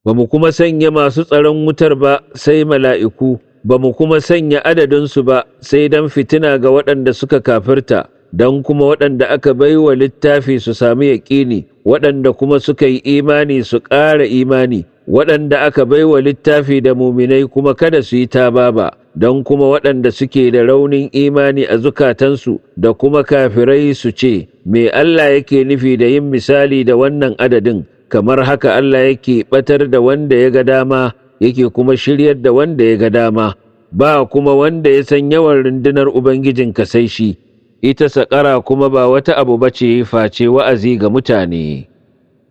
ba mu kuma sanya masu tsaron wutar ba sai mala'iku, ba mu kuma sanya adadinsu ba sai don fitina ga waɗanda suka kafirta, don kuma waɗanda aka baiwa littafi su sami yaƙini, waɗanda kuma suka yi imani su ƙara imani, waɗanda aka baiwa littafi da muminai kuma kada su yi tababa, don kuma waɗanda suke da raunin imani a zukatansu da kuma kafirai su ce, Me Allah yake nufi da yin misali da wannan adadin, kamar haka Allah yake ɓatar da wanda ya ga dama, yake kuma shiryar da wanda ya ga dama, ba kuma wanda ya san yawan rundunar Ubangijinka sai shi, ita saƙara kuma ba wata abu bace face wa'azi ga mutane.